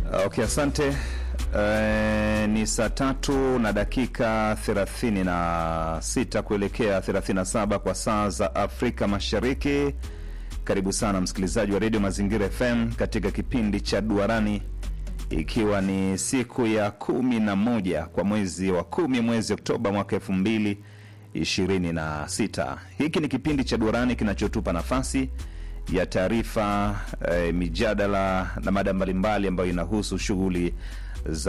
Okay, asante. E, ni saa tatu na dakika 36 kuelekea 37 kwa saa za Afrika Mashariki. Karibu sana msikilizaji wa redio Mazingira FM katika kipindi cha Duarani, ikiwa ni siku ya kumi na moja kwa mwezi wa kumi, mwezi Oktoba mwaka elfu mbili ishirini na sita. Hiki ni kipindi cha Duarani kinachotupa nafasi ya taarifa eh, mijadala na mada mbalimbali ambayo inahusu shughuli za